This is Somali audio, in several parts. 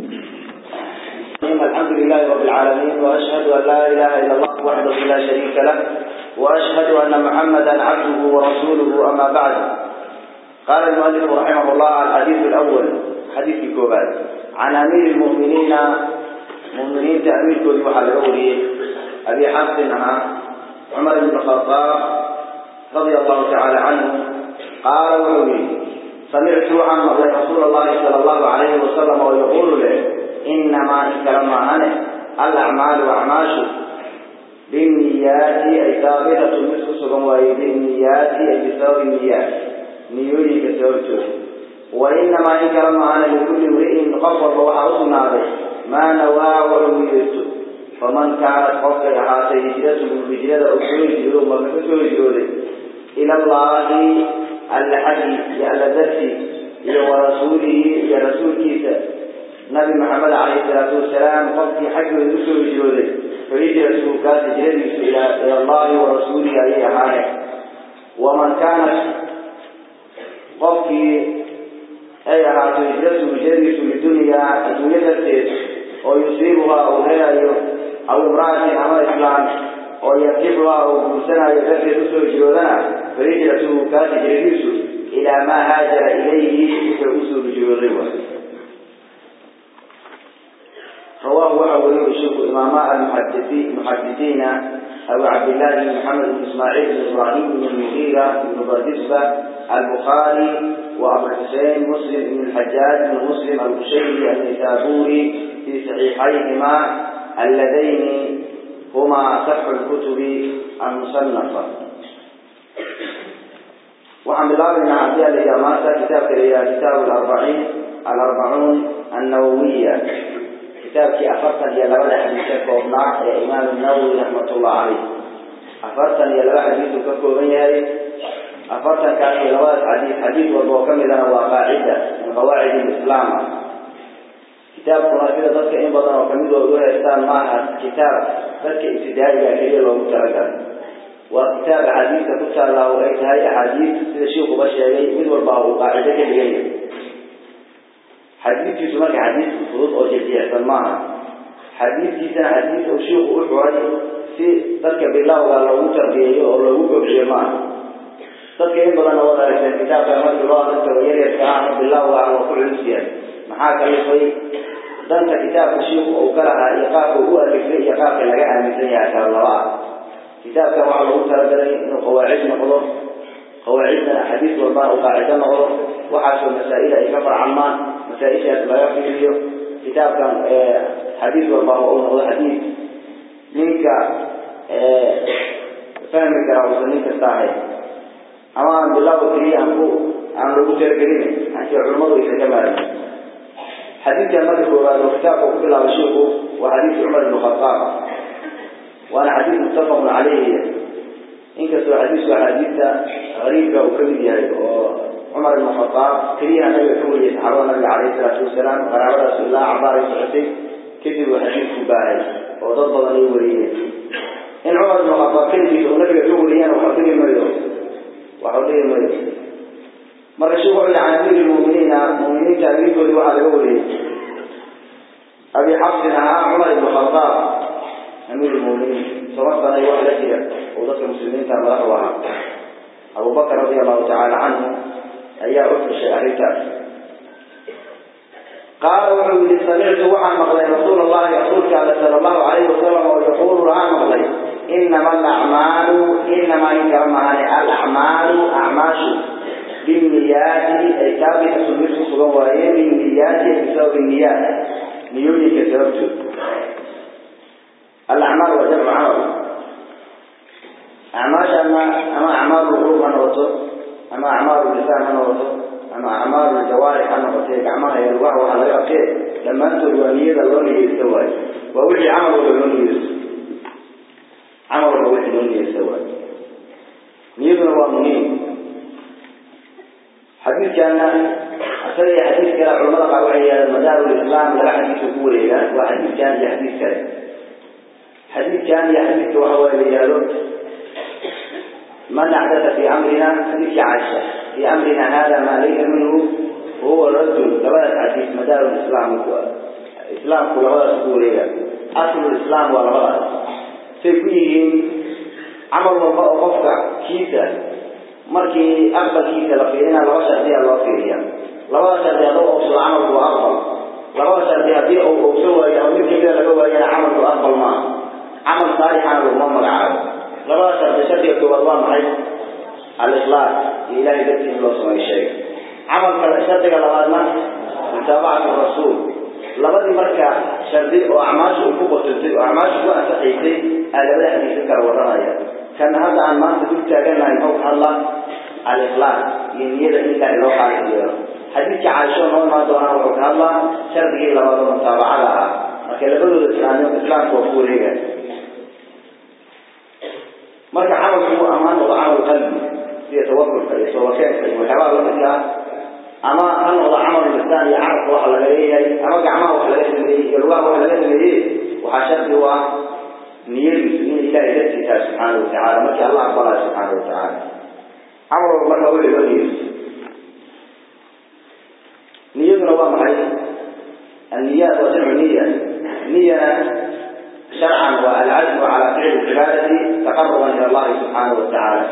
الحمد لله رب العالمين وأشهد أن لا إله إلا الله وحده لا شريك له وأشهد أن محمدا عبده ورسوله أما بعد قال المؤلف رحمه الله الحديث الأول حديث الكوبات عن أمير المؤمنين مؤمنين تأمير كل محل الأولي أبي حفص عمر بن الخطاب رضي الله تعالى عنه قال وعلي سمعت عن رسول الله صلى الله عليه وسلم ويقول له إنما كلمة أنا الأعمال وأعماش بالنيات أي ثابتة مثل سبم بالنيات أي بسبب النيات نيوني كسببته وإنما إن كلمة أنا لكل امرئ قفر وحرصنا به ما نوى وعميرته فمن كانت قفك هذه هجرته بهجرة أسوي جلوه ومكسوي جلوه إلى الله الحدي يا الذي يا ورسوله يا رسول كيسا نبي محمد عليه الصلاة والسلام قفك حق الرسول جلوه فهجرته كانت هجرته إلى الله ورسوله عليه أهانه ومن كانت قفك أي أهاته هجرته هجرته للدنيا الدنيا ويصيبها أو هي أو امرأة أما إسلام ويكفها أو بسنة يكفي رسول جلودنا فرجلته كانت جريس إلى ما هاجر إليه كرسول جلودنا رواه وحوله الشيخ إماماء المحدثين محدثين أبو عبد الله بن محمد بن إسماعيل بن إبراهيم بن المغيرة بن بردسبة البخاري وأبو الحسين مسلم بن الحجاج بن مسلم البشيري النسابوري في صحيحيهما اللذين هما صح الكتب المصنفة وعن الله بن عبد الله كتاب كتاب الأربعين الأربعون النووية كتاب كي أفرطن يا لبدا حديثة كوبنا يا إمام النووي رحمة الله عليه أفرطن يا لبدا حديثة كوبنا أفرطن كان يا لبدا حديث حديث وضوء كملا وقاعدة من قواعد الإسلام كتاب كنا كده ذلك إن بدنا وكمل وضوء إسلام معها كتاب ذلك ابتدائي كبير لو متركا وكتاب حديث كتاب الله وليس هاي حديث سيد الشيخ بشيء من والبعض قاعدة كبيرة حديث يسمى حديث الفروض أو جديع سماها حديث يسمى حديث أو شيخ أحوال في ذلك بالله وقال له تربيه أو له قبل معه ذلك إن بدنا وضع الكتاب كما الله ذلك ويري الكلام بالله وقال وكل نسيان محاك يصي ذلك كتاب الشيخ أو كلها يقاف هو الفكري يقاف لقاء مثل يا شاء الله كتاب كما الله تربيه إنه قواعد نقضه قواعدنا حديث والله وقاعدة نقضه وحاشوا مسائل أي كفر عمان مسائل لا يقف كتاب كان حديث والله أو حديث منك فهم كراوس منك الصحيح أما بالله وكري أنكو أن لو تركني أنت علماء يتجمعون حديث كان مدك وكتابه كل على شيخه وحديث عمر بن الخطاب وأنا حديث متفق عليه إنك سوى حديث وحديث غريب وكبير عمر بن الخطاب كريه النبي حول يتحرى النبي عليه الصلاة والسلام قرابة رسول الله عبارة يسعسي كتب حديث كباهي وضد ضني وليه إن عمر بن الخطاب كلمة النبي حول ليه وحضر المريض وحضر المريض مرة شوفوا إلى عن أمير المؤمنين مؤمنين تأمين كل واحد يقول أبي حفص نهى عمر بن الخطاب أمير المؤمنين سواء كان يوحد كده وذكر المسلمين تعمل واحد أبو بكر رضي الله تعالى عنه أي أفرش أريتاس قال وحولي سمعت وعن مغلي رسول الله رسول كان صلى الله عليه وسلم ويقول عن مغلي إنما الأعمال إنما يكرم عن الأعمال أعماش بالنيات أي ثابتة مثل صغوائي بالنيات بسبب النيات نيوني كسبته الأعمال وجمع عمل أعماش أما أما أعمال القلوب أنا وصل أما أعمال اللسان أنا وصل أما أعمال الجوارح أنا وصل أعمالها يلوح وعلى يقين لما أنت الوانية اللون يستوى ووحي عمل اللون يستوى عمل ووحي اللون يستوى نيبنا وامنين حديث كان أسري حديث كان علماء قالوا مدار الإسلام لا حديث كوري وحديث كان يحديث كان حديث كان يحديث وهو رجال من أحدث في أمرنا حديث عائشة في أمرنا هذا ما ليس منه وهو الرد لبلد حديث مدار الإسلام islaamku labadaas ku wareega aslul islaam waa labadaas say ku yihiin camal walba oo qofka kiisa markii aqbalkiisa la fiirina laba shardiya loo fiiriya labada shardi hadduu oobsado camalku waa aqbal labada shardi haddii uu oogso waayo ama mid kamida laga waayana camalku aqbal maaha camal saalixana laguma magacaabo labada shardi shardiga koowaad waa maxay al-ikhlaas iyo ilahay dartii in loo sameeyo sheega camalka shardiga labaadna mutaabacatu rasuul labadii marka shardi oo acmaasha uu ku qotantay oo acmaasha ku ansaxaysay aa labada xadiisa kala waranaya kan hadda aan maanta dul taagannahay muxuu ka hadlaa al-ikhlaas iyo niyada in ilaahay loo qaalis yeelo xadiidka caaisho noo imaan doonaa wuxuu ka hadlaa shardigii labaad oo mutaabacada ah marka labadooda islaamnimo islaamka waa ku wareega marka camalku amaan noqdo camal qalbi sida tawakulka iyo toobakeenka iyo waxyaabaha lamidka ah ama ha noqdo camal lisaan iyo carabka waxa laga leeyahay ama gacmaha wax laga sameeyey iyo lugaha wax laga sameeyey waxaa shardi u ah niyadiisu in ilahay dartii tahay subxaana watacaala markii allah aqbalayo subxaana watacaala camal walba marka weli loo niyeyso niyaduna waa maxay النيات وجمع نية نية شرعا والعزم على فعل العبادة تقربا إلى الله سبحانه وتعالى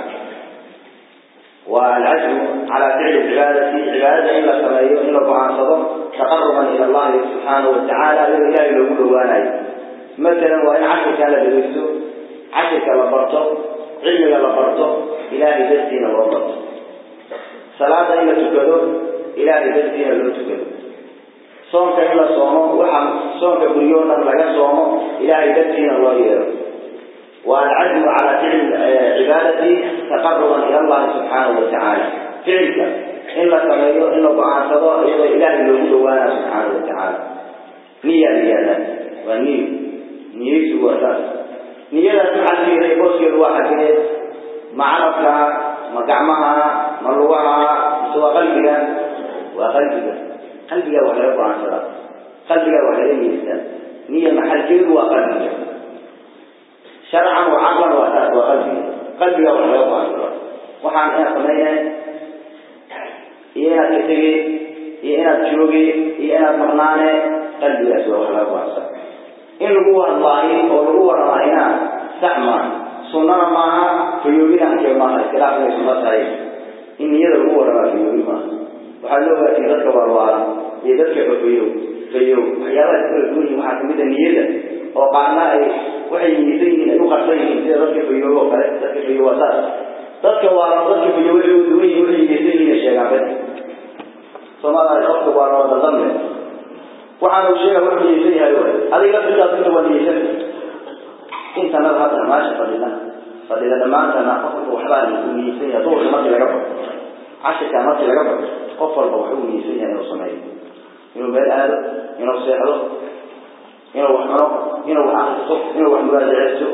والعزم على فعل العبادة عبادة إلا سمايو إلا معاصبة تقربا إلى الله سبحانه وتعالى لله يقول وانا مثلا وإن عشر كان لبيسو عشر كان لبرته علم لبرته إلهي دستين وربط صلاة إلا تكدو إلهي دستين لو تكدو soonka in la soomo waxa soonka guryo dhan laga soomo ilaahay dartiina loo yeero waa alcazmu calaa ficli cibaadati taqaruban ila allahi subxaanahu watacaala ficilka in la sameeyo in la go-aansado iyadoo ilaahay loogu dhawaana subxaanahu watacaala niya niyada waa niyo niyeysu waa saas niyadaas maxaa fiiray booskeedu waa xagee ma carabka ma gacmaha ma lugaha mise waa qalbiga waa qalbiga qalbiga wax laga go-aansadaa qalbiga wax laga yeestaa niya maxalkeedu waa qalbiga sharcan wa caqlan waa taas waa qalbiga qalbiga wax laga go-aansadaa waxaan inaad samaynay iyo inaad ka tegey iyo inaad joogay iyo inaad maqnaane qalbigaas waa wax laga go-aansada in lagu hadlaayo oo lagu waramaayna sax maaha sunnana maaha fayoobinaanke maaha iskhilaaf inay sunno tahay in niyada lagu waramaa fayoobi maaha waxaa loo gaarsiiyey dadka waarwaara iyo dadka fafayow fayow waxyaabaha kala duwan yihin waxaa kamid a niyada oo qaarna ay waxay niyeysan yihiin ay u qarsan yihiin sida dadka fayow oo kale dadka fayow waa saas dadka waara dadka fayow waxay u duwan yihin waxay niyeysan yihiin ay sheegaan bas soomaalida qofka waara wada dambe waxaanu sheega wuxuu niyeysan yahay way adiga laftigaas inta waa niyeysan intanada hadda maasha fadhina fadhina dhammaantana qofka waxbaa niyeysan yahay duurka markii laga bado cashirkaa markii laga bado qof walba wuxuu niyeysan yahay inuu sameeyo inuu meel aado inuu seexdo inuu wax cuno inuu wax akristo inuu wax muraajaceysto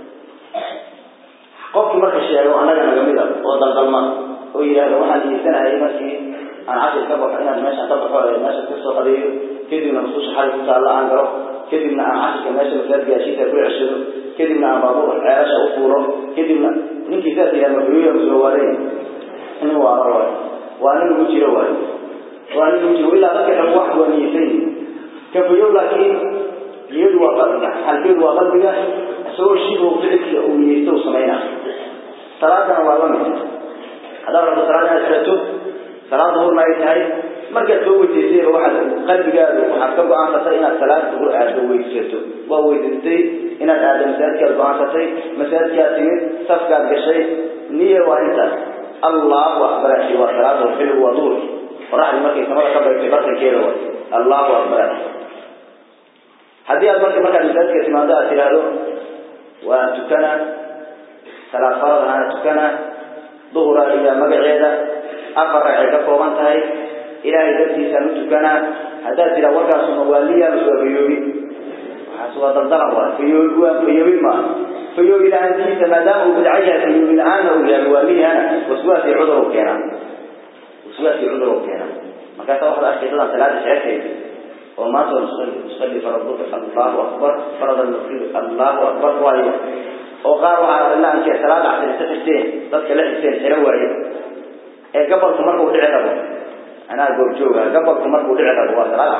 qofkii marka sheego annaga naga mida oo daldalma oo yidhaahdo waxaan niyeysanahay markii aan cashir ka baxo inaan meeshaan ka baxo ee meesha kasoo qadeeyo kadibna masuusha xali ku taalla aan galo kadibna aan cashirka meesha masaajidka heshiisa ku ceshado kadibna aan baabuur ceelasha u fuuro kadibna ninkii saas yidhahda mafuyuya kusoo waaday nin waaro waay waa nin ugu jiro waay waa nin ugu jiro ilaa dadka dhan wax waa niyeysan yihin kafayow laakiin niyadu waa qalbiga xalkeedu waa qalbiga isagoo shibu ficilka uu niyeysto uu sameynaa salaadana waa lamid haddaad rabto salaad inaad xirato salaad duhurna ay tahay markaad soo weysaysayba waxaad qalbigaadu waxaad ka go-aansatay inaad salaad duhur aaddo weysato waa weysaystay inaad aaddo masaajidkaad go-aansatay masaajidkaad timid safkaad gashay niya waa intaas allahu akbar waa salaada xilligu waa duhurki qoraxdii markay samada ka baygtay bartankeeda way allahu akbar haddii aad marka markaad masaajidka timaado aad tidhaahdo waa tukana salaad farad ahaana tukana duhura iyo magaceeda afar ragcay ka kooban tahay ilaahay dartiisaan u tukanaa haddaad tidhaa warkaasuma waa liya mase waa fayoobi waxaas waa daldalan waa fayoobi waa fayoobi maaha fayoobi la-aantiisa maadaama uu bidca yahay fayoobi la-aanna uu yahay waa lihana waswaas iyo cudur u keenaa waswaas iyo cudur u keenaa markaasa waxaad arkay dadaan salaada sheekaysa oo maanta waa nusalli nusalli faraduka allahu akbar farada nukri allahu akbar waayo oo qaar waxaa la ankee salaada casri isa xirteen dadka la xirteen xiro waaye ee gabalku markuu dhici rabo anaa goobjooga gabalku markuu dhici rabo waa salaad casri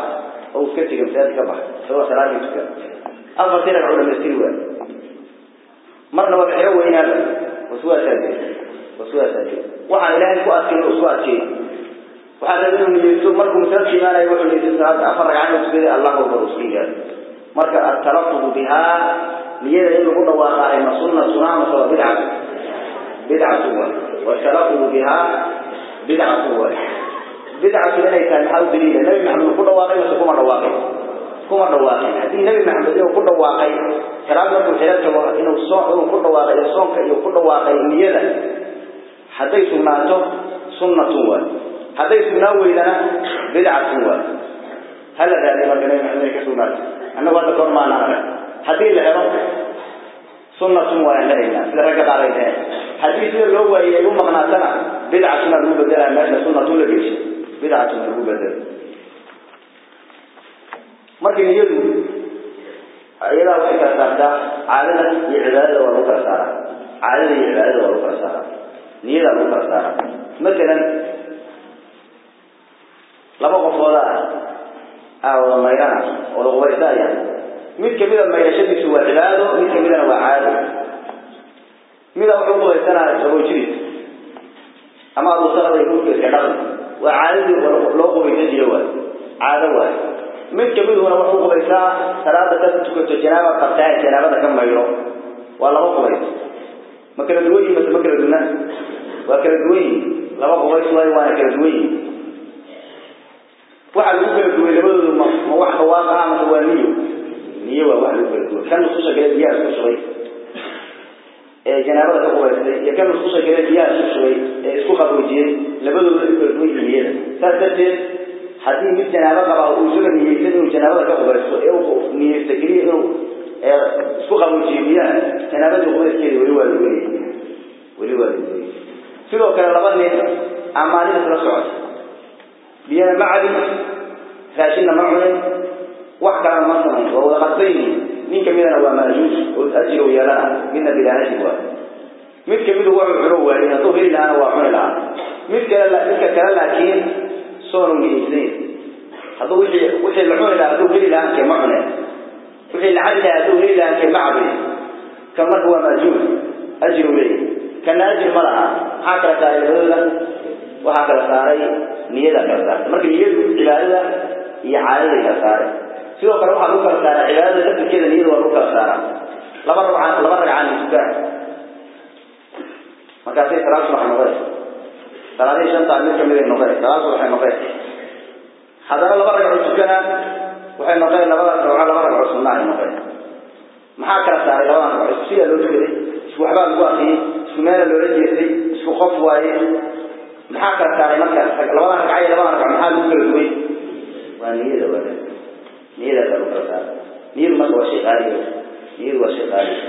oo iska tegay masaajid ka bax isagoo salaadii tukan afartii ragcoo dhamaystiri waay marna waa xiro weynaaba waswaasaade waswaasaade waxaan ilaahay ku adkeyn oo isku adkeey waxaa rabay inuu niyeysto markuu masaajidka imaanayo wuxuu niyeysto salaada afar ragcad oo tukaday allahu akbar isku yidhaahdo marka atalafudu bihaa niyada in lagu dhawaaqaayo ma sunnatuna mase waa bidcatu bidcatu waay watalafudu bihaa bidcatu waay bidcatu inay tahay maxaa u daliila nabi maxamed ku dhawaaqay mase kuma dhawaaqay kuma dhawaaqay haddii nabi maxamed inuu ku dhawaaqay salaad markuu xiro tago inuu soo inuu ku dhawaaqay iyo soonka iyo ku dhawaaqay niyada hadday sugnaato sunnatun waay hadday sugnaa weydana bidcatun waay hala raadiy marka nabi maxamed inay ka sugnaato annagu hadda kahor maanaan arag haddii la helo sunnatun waayaan helaynaa sida ragga qaar ay dhaheen haddii sida loo waayey ay u maqnaatana bidcatuna lagu bedelaya meesha sunnatun la geysho bidcatuna lagu bedelo marka niyadu iyadaa waxay kala saartaa caadada iyo cibaadada waa lagu kala saaraa caadada iyo cibaadada waa lagu kala saaraa niyadaa lagu kala saaraa matalan laba qofooda ah aa wada mayrana wada qubaysaaya mid kamida mayrashadiisu waa cibaado mid kamidana waa caado mida wuxuu qubaysanaya saboojidis ama adusaqada hurka iska dhaqi waa caadadii loo qubaysan jira waay caado waay mid kamiduna wuxuu qubaysaa salaada ka tukato janaaba qabtaa janaabada ka mayro waa laba qubays ma kala duwan yihin mase ma kala duna waa kala duwan yihin laba qubays waayo waana kala duwan yihin waxa lagu kala duway labadoodu ma ma wax dhawaaq ah mase waa niyo niyo waa wax lagu kala duway kan nususha kale biyaha isku shubay ee janaabada ka qubaystay iyo kan nususha kale biyaha isku shubay ee isku qaboojiyey labadoodu ay kala duwan yihin niyada saas darteed haddii mid janaabo qaba uu isaga niyeysan inuu janaabada ka qubaysto ee uu niyeysta keliya inuu isku qaboojiyo biyaha janaabadii qubayskeeda weli waa lagu leeyahay weli waa lagu leeyahay sidoo kale laba nin amaalin isla socota biyana ma cabin raashinna ma cunin wax kalena ma samayn waa wada qadsan yihiin nin kamidana waa maajuus oo ajir u yeelana midna bilaa ajir waa mid kamidu wuxuu cuno waayey hadduu heli lahaana waa cuni lahaa mid kale midka kale laakiin soonu niyeysaneyn hadduu wixii wixii la cuni lahaa hadduu heli lahaa kee ma cuneen wixii la cabi lahaa hadduu heli lahaa kee ma cabin kan marka waa maajuus ajir u leeyahay kana ajir ma laha maxaa kala saaray labadooda waxaa kala saaray niyada kala saartay marka niyadu cibaadada iyo caadaday kala saaray sidoo kale waxaa lagu kala saaraa cibaadada laftirkeeda niyada waa lagu kala saaraa laba ragcaan laba ragcaan tukaan markaasay salaad subax noqdeen salaadihii shantaa mid kamid ay noqdeen salaad subaxay noqdeen haddana laba ragco tukana waxay noqdeen labada ragco laba ragco sunna ay noqdeen maxaa kala saaray labadan ragco isku sidaa loo tukaday isku waxbaa lagu akiyey isku meela loola jeestay isku qof waaye maxaa kala saaray marka labadan ragca iyo labadan ragco maxaa lagu kala duway waa niyada waa niyadaasa lagu kala saaray niyadu marka waa shay qaaliga niyadu waa shay qaaliga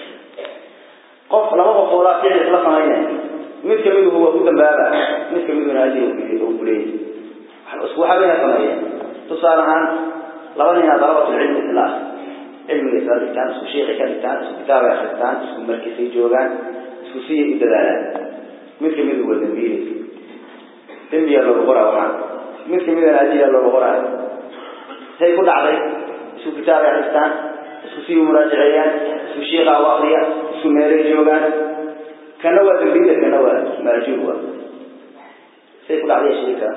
qof laba qofoodaa ficil isla samaynaya mid kamiduhu waa ku dambaaba mid kamiduna ajir uu kuleeyahy isku waxabayna sameeya tusaale ahaan laba nina dalabatulcilmi isla ah cilmiga isla dhigtaan isku sheekay ka dhigtaan isku kitaabay akristaan isku markisay joogaan isku siyay u dadaalaan mid kamidu waa dambiile dembiyaa looga qoraa waxaa mid kamidana ajiraa looga qoraa say ku dhacday isku kitaabay akristaan isku sii muraajaceeyaan isku sheekha u akriya isku meelay joogaan kana waa dambiile kana waa maajuur waa say ku dhacday sheeka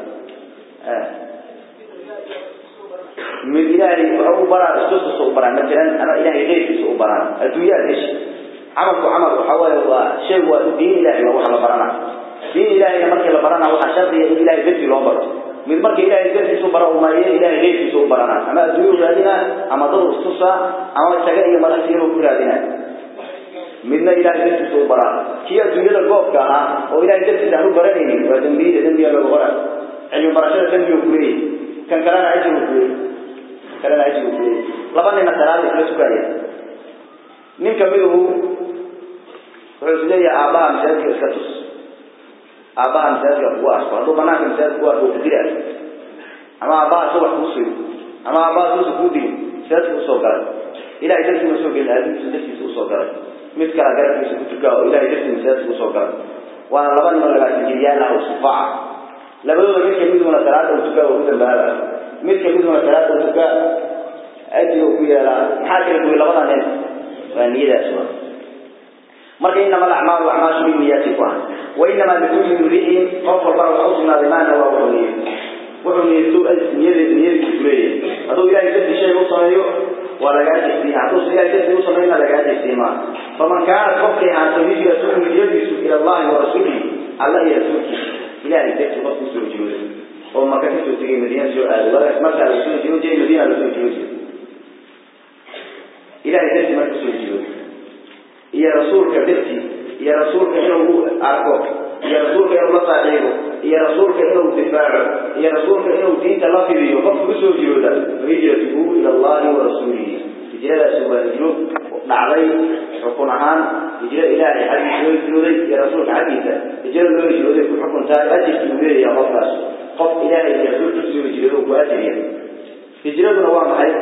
mid ilaahay wuxuu u baraa istustusa u baraa matalan ama ilaahay keyrkiisa u baraa adduunyaad heshi camalku camal waxa waaye waa shay waa diin ilaahay waa waxa la barana diin ilaahayna markii la barana waxaa shardiya in ilaahay dartii loo baro mid marka ilaahay dartiisa u bara umaye ilaahay keyrkiisa u barana ama adduunya u raadina ama dad istusa ama isaga iyo madaxsiina ku raadina midna ilaahay dartiisa u baraa kii adduunyada goobka ahaa oo ilaahay dartiisa aan u baranaynin waa dambiile dambiya looga qora cilmi barashada dambiga kuleeyahy kan kalena ajir uu kuleeyahy kalena ajir uu kuleeyahy laba nina salaada isla tukaya nin kamiduhu wuxuu is leeyahay aabbaha masaajidka iska tus aabbaha masaajidka kugu arko hadduu banaanka masaajidka ku arko ku dila ama aabbaha subax kuu suyo ama aabbaha suusa kuu dilin masaajidka usoo galay ilahay dartiisa usoo gelin aadinkiisa dartiisa usoo galay mid kala garabkiisa ku tukaa oo ilahay dartiisa masaajidka usoo galay waana laba nimo labaatan jiryaal ah oo sufaaca labadooda mid kamiduna salaada uu tukaa oo ku dambaaba mid kamiduna salaada uu tukaa maxaa kala duway labada nin waa niyadaas waa marka inama alacmaalu acmaashu binniyaati ku ah wainamaa likulli imri'in qof walbana waxa u sugnaaday maana waa wuxuu niyey wuxuu niyeysto niyada niyadiisu leeyahay hadduu ilahay darti shay u sameeyo waa lagaa jegsiya hadduusa ilahay darti u sameeyna lagaa jegsiya maa faman kaanat qofkay ahaato hijratuhu hijradiisu ila allahi wa rasuulihi alla iyo rasuulkiisa ilahay darti qofku soo jooday oo maka kasoo tegay madiina soo aaday wadaas markaa la soo jiro jay madiina la soo jiro ilahay darti marka soo jiro iyo rasuulka darti iyo rasuulka inuu arko iyo rasuulka inuu la saaxiibo iyo rasuulka inuu difaaco iyo rasuulka inuu diinta la fidiyo qofka usoo jirooda hijratuhu ila allahi wa rasuulihi hijradaasi waa hijro dhacday xukun ahaan hijro ilaahay xaggiisa loo hijrooday iyo rasuulka xaggiisa hijro loo hijrooday ku xukuntaa ajirki uu leeyahay qofkaas qof ilaahay iyo rasuulkiisa soo hijroodo ku ajiriya hijraduna waa maxay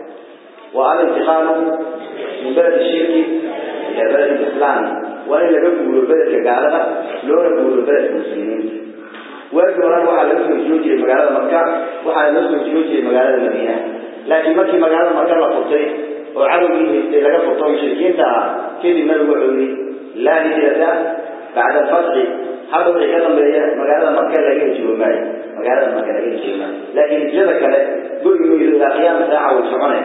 waa alintiqaalu min beledi shirki ila beledi islaam waa in laga guuro beledka gaalada loona guuro beledka muslimiinta waagii horan waxaa laga soo hijroo jiray magaalada maka waxaana loo soo hijroo jiray magaalada madiina laakiin markii magaalada maka la furtay oo cadowgii haystay laga furto mushrikiinta ah kadib nabigu wuxuu yihi laa hijrata bacda alfatxi hadda wixii ka dambeeya magaalada maka laga hijroo maayo magaalada maka laga hijroo maayo laakiin hijrada kale goyi maydo ilaa qiyaama saaca way soconeen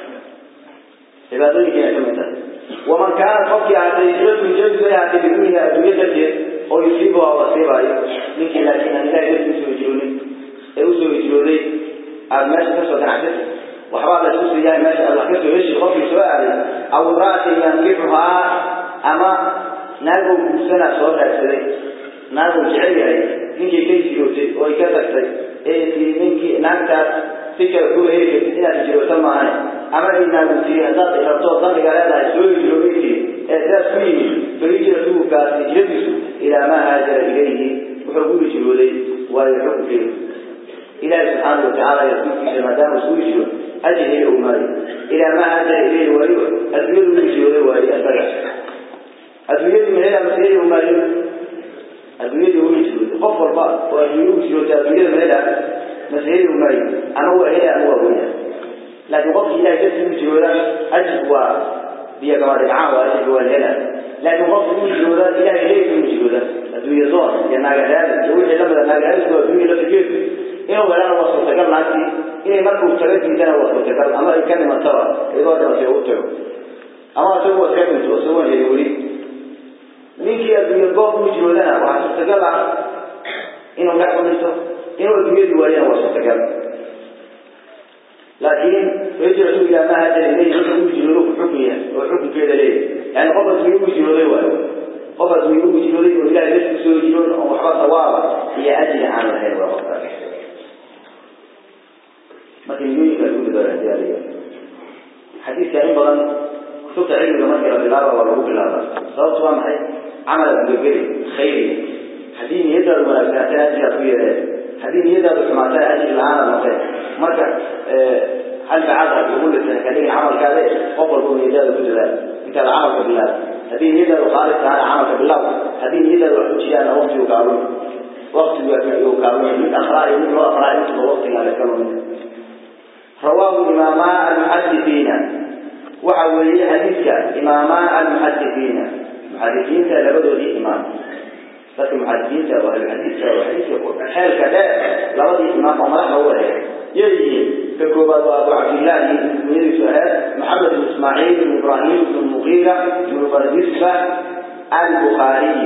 cibaadooyinkiina ka mid tahay waman kaana qofkii ahaatay hijratu hijradiisu ay ahaatay bidunya adduunyo darteed oo yusiibu waa wasiibaayo ninkii laakiin aan ilahay darti usoo hijroonin ee usoo hijrooday aada meesha kasoo ganacsatay waxbaa la isku siiyahay meesha aad wax kasoo heshi qofkii soo aaday aw imra'atin yankixuhaa ama naagou guursanaa soo raadsaday naaguu jecel yahay ninkii ka hijrootay oo ay ka tagtay ee ninkii naagtaas si kale kuga heli kartid inaad hijroota maahane ama ay naagu tiri haddaad rabto damiga leedahay soo hijroobay tiri ee saas ku yimid fahijratuhu kaas hijradiisu ilaa maa haajara ilayhi wuxuu ku hijrooday waayo xukunkeedu ilaahi subxaana watacaala iyo rasuulkiisa maadaama isku hijro ajir heli ou maayo ilaa maa haajara ilayhi waayo adduunyadu u hijrooday waayo isaga adduunyadu mahela mase heli ou maayo adduunyadii u hijrooday qof walba oo adduunya u hijrootay adduunyada mahela mase heli ou maayo ama waa heli ama waa weyna laakiin qofkii ilahay dartii u hijrooda ajirku waa biyo kama dhibcaan waa ajirka waa hela laakiin qofki u hijrooda ilahay leegi u hijrooda adduunya doon iyo naagadaadi iyo wixii lamida naagadaadiku waa adduunya laftigeedu inuu helana waa suurtagal naagtii inay markuu taga diidana waa suurtagal ama ay ka dhimataba iyadoo dhimatay u tago ama isagu waa iska dhinto isagoon heli weli ninkii adduunya goob u hijroodana waxaa suurtagal ah inuu dhex ku dhinto inuu adduunyadii waayana waa suurtagal laakiin hijratu ilaa maa haajara ilayhi wuxuu u hijroodo ku xukun yahay oo xukunkeeda leeyahay yani qof adduunye u hijrooday waayo qof adduunye u hijrooday oo ilahay darti soo hijroon oo waxba sawaaba iyo ajri aan lahayn waa qofkaas marka niyooyinka lagu dadaalayaa xadiiska in badan kutubta cilmiga markii la bilaaba waa lagu bilaaba sababtu waa maxay camal gudageli khayri haddii niyadaadu wanaagsanaateen ajrigaad ku yeeleen haddii niyadaadu xumaatana ajri la-aanaad noqeen marka halbacada ugu lisan kadhigin camalkaade qof walba niyadaada ku dadaal intaada camalka bilaab haddii niyadaadu khaalis tahana camalka bilaab haddii niyadaadu wax ku jiyaana waqtigu kaalun waqtigu kaalun mid akraa iyo mid loo akraa intuba waqtiga la ka lumin rawaahu imaamaa almuxadisiina waxa weeye xadiidka imaamaa almuxadisiina muxadisiinta labadoodii imaam dadka muxadisiinta oo ahluxadiidka oo xadiidka xeelka dheer labadii imaam oo madaxda u aheed يجي ككوبا أبو عبد الله بن سهيل محمد بن إسماعيل بن إبراهيم بن المغيرة بن بردسبة البخاري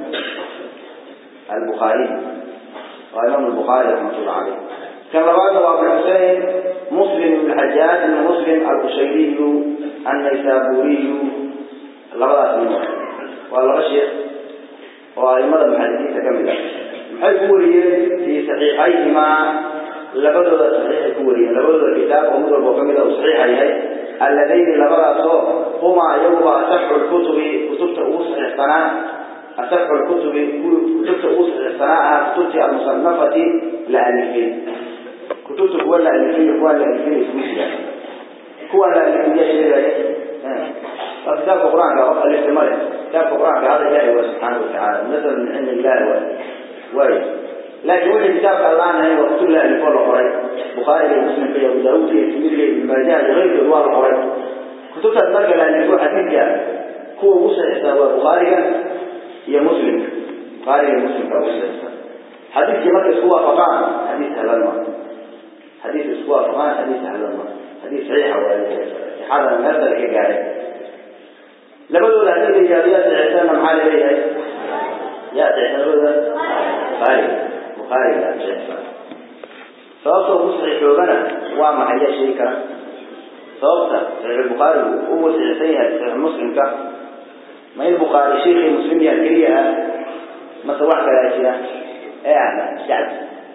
البخاري وإمام البخاري رحمة الله عليه كما بعد أبو الحسين مسلم بن الحجاج بن مسلم القشيري النيسابوري لبدا اسمه والله الشيخ وأئمة المحدثين تكمل محل في صحيحيهما labadooda saxiixay ku wariyeen labadooda kitaab oo mid walba kamid a uu saxiixa yahay alladayni labadaasoo humaa iyaguba asaxu lkutubi kutubta ugu saxiixsanaa asaxu lkutubi kutubta ugu saxiixsanaa ahaa kutubtii almusanafati la alifay kutubta kuwa la alifay iyo kuwa la alifay isugu jira kuwa la alifay yaa sheegaya waa kitaabka qur-aanka qof alifta male kitaabka qur-aanka hada ilaahi waa subxaana watacaala nasal min cindi illahi waay waayo laakiin wixii kitaabka allaan ahayn waa kutub la alifo la qoray bukhaariga iyo muslimka iyo abu daawuudka iyo tirmidhiga iyo ibn maajaha iyo keyrkood waa la qoray kutubtaas marka la aligo xadiidka kuwa ugu saxiixsan waa bukhaariga iyo muslimka bukhaariga iyo muslimka ugu saxiixsan xadiidkii marka isku waafaqaan xadiis sahlan ma xadiis isku waafaqaan xadiis sahlan ma xadiis saxiixa waaye sixadana meel sare ka gaaray labadooda haddii la yidhahdo yaa saxiixsanna maxaa la leeyahay yaa saxiixsan labadooda bukhaariga bukhaariga yaa saxiixsan sababta ugu saxiixoobana waa maxay yaa sheegi kara sababta saxiix bukhaarigu uu saxiixsan yahay saxiix muslimka ma in bukhaari sheekii muslim yahay keliya ah mase wax kalaa jira ee ahla shacbi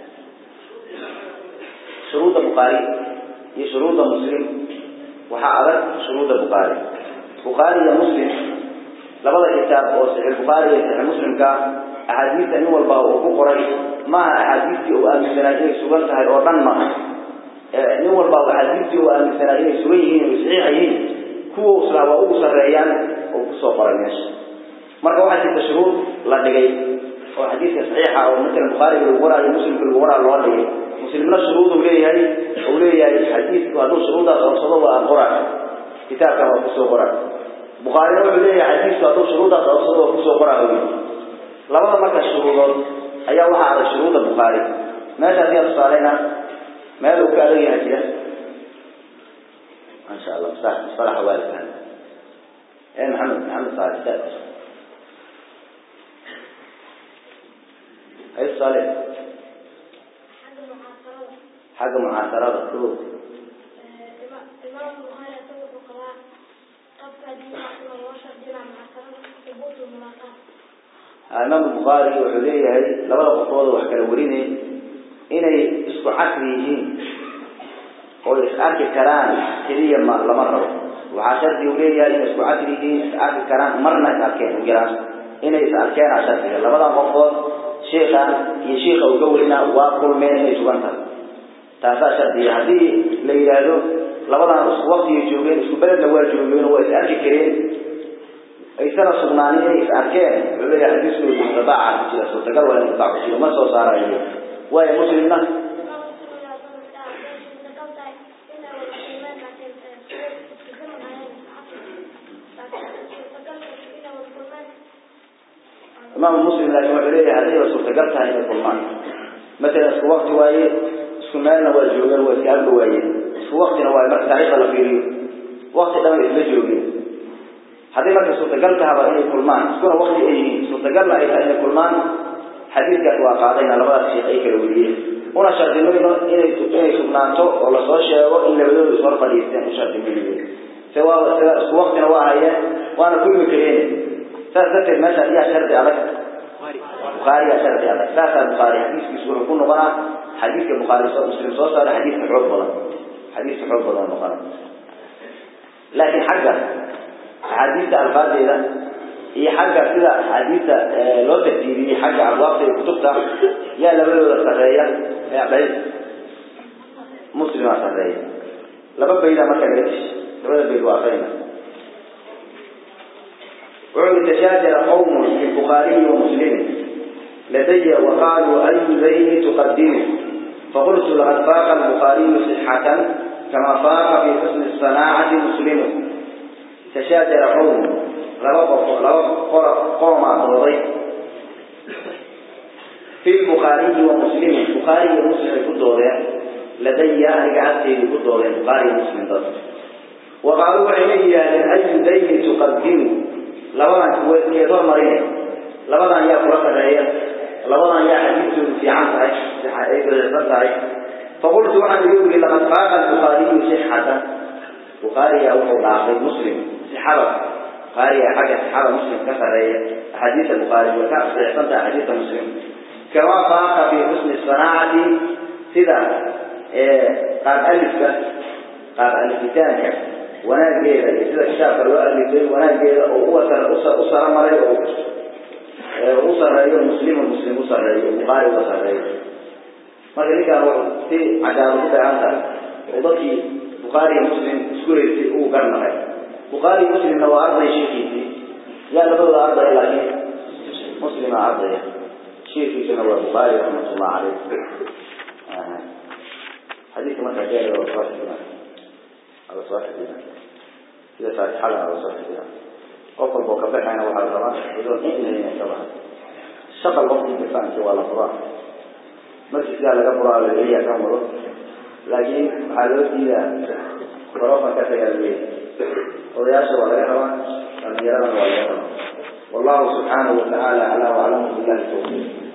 shuruudda bukhaari iyo shuruudda muslim waxaa adag shuruudda bukhaari bukhaari iyo muslim labada kitaab oo saxiix bukhaari iyo saxiix muslimka axaadiista nin walba uu ku qoray maaha axaadiistii uu aaminsanaa inay sugan tahay oo dhan maaha nin walba axaadiistii uu aaminsanaa inay sugan yihiin ay saxiixa yihiin kuwa islaa waa ugu sarreeyaan oo kusoo qoray meesha marka waxaa jirta shuruud la dhigay oo xadiidka saxiixa oo matalan bukhaariga lagu waraayo muslimka lagu waraa loo dhigay muslimna shuruuduu leeyahay uu leeyahay xadiidku hadduu shuruuddaas oobsado waa qora kitaabkan waa kusoo qora bukhaarina wuxuu leeyahay xadiidku hadduu shuruuddaas oobsado waa kusoo qora wy labada marka shuruudood ayaa waxaa adag shuruudda bukhaari meesha haddii aan tusaaleyna meel uu ka adag yahay jira masha allah musalaxa waalidkan ee maxamed maxamed saali saad hay tusaale xagga mucaasarada ko imaamu bukhaari wuxuu leeyahay labada qofood wax kala warinay inay isku casri yihiin oo is arki karaan keliya ma lama rabo waxaa shardi uu leeyahay inay isku casri yihiin is arki karaan marna is arkeen u yaraan inay is arkeenaa shardiga labadan qofood sheika iyo shiika uu ka warina waa kulmeen inay sugan tahay taasaa shardiga haddii la yidhaahdo labadan isku waktiga joogeen isku beledna waa joogeen waa is arki kareen aysana sugnaanin inay is arkeen wuxuu leeyahay xadiiskoodu inqidaaca ku jira suurtagal waa inqidaac ku jiro ma soo saarayo waayo muslimna imaamu muslim laakiin wuxuu leeyahay haddayba suurtagal tahay inay kulmaan matalan isku wakti waaye isku meelna waa joogeen waa iska agba waayeen isku waktina waaye marka taariikhda la fiiriyo wakti dhan isla joogeen haddii marka suurtagal tahaba inay kulmaan iskuna wakti ay yihiin suurtagalna ay tahay inay kulmaan xadiidkaas waa qaadayna labadaas sheekh ay kala weriyeen una shardimayno inay inay sugnaato oo lasoo sheego in labadooda ishor fadhiisteen u shardimayno se waa sida isku waktina waa hayeen waana kulmi kareen saas darteed meesha ayaa shardi adag bukhaariyaa shardi adag saasaa bukhaari xadiiskiisu wuxuu ku noqonaa xadiidka bukhaari soo muslim soo saaray xadiidka xoog badan xadiidka xoog badan noqona laakiin xagga axaadiista alfaadeeda iyo xagga sida axaadiista loo tartiibiyey xagga abwaabta iyo kutubta yaa labadooda sarreeya bay muslimaa sarreeya laba bayda marka laga dish labada bayd waa akrina wuxuu tashaajara qawmun fi bukhaariyi wa muslimin ladaya waqaaluu ayu dayni tuqadimu faqultu laqad faaqa albukhaariyu sixatan kama faaqa fi xusni sanaacati muslimu tashaajara qowm laba qof laba qora qoomaa dooday fi bukhaariyi wa muslimin bukhaari iyo muslim ay ku doodeen ladaya aniga agteedii ku doodeen bukhaari iyo muslim dad wa qaaluu waxay la yidhaahdeen ayu dayni tuqadimu labadan keed hormarine labadan yaa kula sarreeya labadan yaa xadiidtoodu fiican tahay ay daciifsan tahay faqultu waxaan igu yidhi laqad faaqa albukhaariyu sixatan bukhaariyaa wuxuu dhaafay muslim sixada bukhaariya xagga sixada muslim ka sarreeya axaadiista bukhaari way ka saxiixsan tahay axaadiista muslim kama faaqa fi xusni sanaacati sida qaab alifka qaab alifitaanka wanaageeda iyo sida kitaabka loo alifay wanaageeda oo u sara maray oo u sareeyo muslimu muslim u sareeyo bukhaari uga sareeyo marka ninkaan wuxuu si cadaalo ku dheehan tahay oo dadkii bukhaari iyo muslim isku haystay uu garnaqay bukhaari iyo muslimna waa arday sheekiisii yaa labadooda ardaya laakiin muslima ardaya sheekiisuna waa bukhaari raxmatullah caleyh xadiidka markaa jeeda waa soo xidina waa soo xidina sida faatixada la soo xidiya qof walba oo ka baxayna waxaa la rabaa idoon in inay ka baxa shaqal qofkii kafaanki waa la furaa masjidkaa laga furaa la leeyaha kan wado laakiin waxaa loo diidaa barofan ka tagaa leeyahay odayaasha waa laga rabaa dhalinyaradana waa laga rabaa wallahu subxaanahu watacaala aclaa waclamu billahi tawfiiq